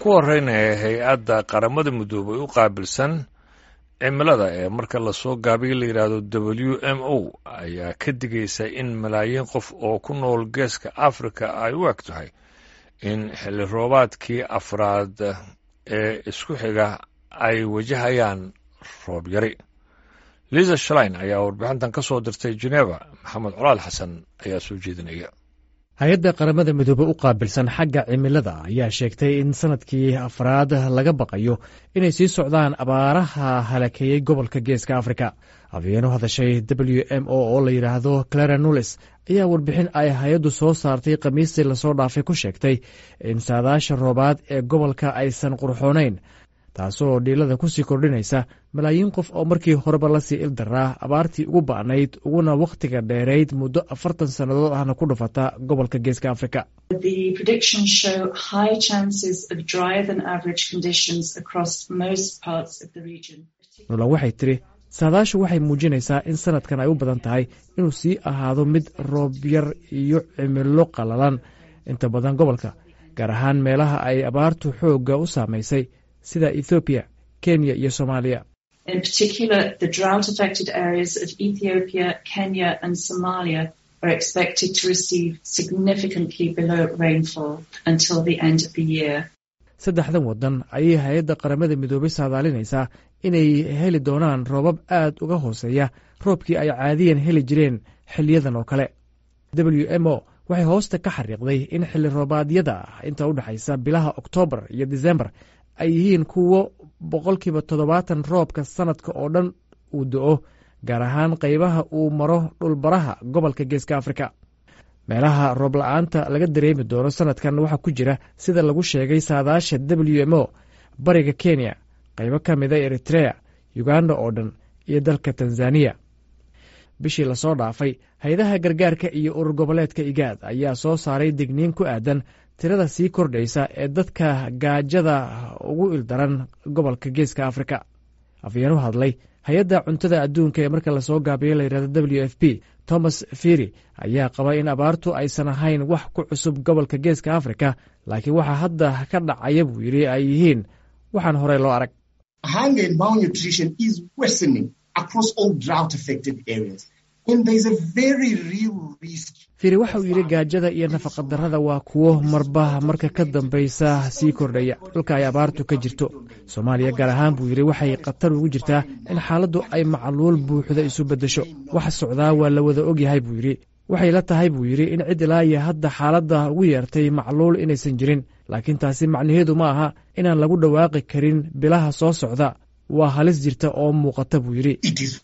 ku horeynaya hay-adda qaramada midoobay u qaabilsan cimilada ee marka lasoo gaabiya la yidhaahdo w m o ayaa ka digaysa in malaayiin qof oo ku nool geeska africa ay u eg tahay in xilli roobaadkii afraad ee isku xiga ay wajahayaan roob yari liza shalein ayaa warbixintan ka soo dirtay geneva maxamed colaal xasan ayaa soo jeedinaya hay-adda qaramada midoobe u qaabilsan xagga cimilada ayaa sheegtay in sanadkii afraad laga baqayo inay sii socdaan abaaraha halakeeyey gobolka geeska afrika habeenu hadashay w m o oo la yidhaahdo clara nulis ayaa warbixin ay hay-addu soo saartay khamiistii lasoo dhaafay ku sheegtay in saadaasha roobaad ee gobolka aysan qurxoonayn taasoo dhiilada kusii kordhinaysa malaayiin qof oo markii horeba lasii ildaraa abaartii ugu ba'nayd uguna wakhtiga dheerayd muddo afartan sannadood ahna ku dhufata gobolka geeska afrika nulan waxay tidhi saadaashu waxay muujinaysaa in sanadkan ay u badan tahay inuu sii ahaado mid roobyar iyo cimilo qalalan inta badan gobolka gaar ahaan meelaha ay abaartu xoogga u saamaysay sida ethoobiya kenya iyo soomaaliya in particular the drought affected areas of ethiopia kenya and somalia are expected to receive significantly below rainfall until the end of the year saddexdan waddan ayay hay-adda qaramada midoobay saadaalinaysaa inay heli doonaan roobab aad uga hooseeya roobkii ay caadiyan heli jireen xiliyadan oo kale w m o waxay hoosta ka xariiqday in xilli roobaadyada inta u dhexaysa bilaha oktoobar iyo disembar ay yihiin kuwo boqolkiiba toddobaatan roobka sanadka oo dhan uu do-o gaar ahaan qaybaha uu maro dhulbaraha gobolka geeska afrika meelaha roob la-aanta laga dareemi doono sanadkan waxaa ku jira sida lagu sheegay saadaasha w m o bariga kenya qaybo ka mida eritrea uganda oo dhan iyo dalka tanzaniya bishii lasoo dhaafay hay-adaha gargaarka iyo urur goboleedka igaad ayaa soo saaray digniin ku aadan tirada sii kordhaysa ee dadka gaajada ugu ildaran gobolka geeska afrika afyeen u hadlay hay-adda cuntada adduunka ee marka lasoo gaabiyo layidhahdo w f p thomas firy ayaa qaba in abaartu aysan ahayn wax ku cusub gobolka geeska afrika laakiin waxaa hadda ka dhacaya buu yidhi ay yihiin waxaan horey loo arag firi waxa uu yidhi gaajada iyo nafaqadarrada waa kuwo marba marka ka dambaysa sii kordhaya dhulka ay abaartu ka jirto soomaaliya gaar ahaan buu yidhi waxay khatar ugu jirtaa in xaaladdu ay macluul buuxda isu beddesho waxa socdaa waa la wada ogyahay buu yidhi waxay la tahay buu yidhi in cid ilaa iyo hadda xaaladda ugu yeertay macluul inaysan jirin laakiin taasi macnaheedu ma aha inaan lagu dhawaaqi karin bilaha soo socda waa halis jirta oo muuqata buu yidhi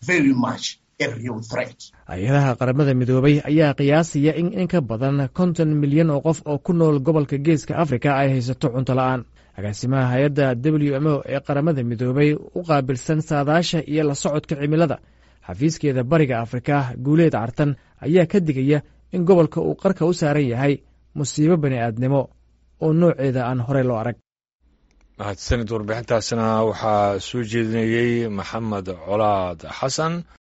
hay-adaha qaramada midoobay ayaa qiyaasaya in in ka badan konton milyan oo qof oo ku nool gobolka geeska afrika ay haysato cunto la-aan agaasimaha hay-adda w m o ee qaramada midoobay u qaabilsan saadaasha iyo la socodka cimilada xafiiskeeda bariga afrika guuleed cartan ayaa ka digaya in gobolka uu qarka u saaran yahay musiibo bani aadnimo oo nooceeda aan horey loo arag mahadsanid warbixintaasna waxaa soo jeedinayey maxamed colaad xasan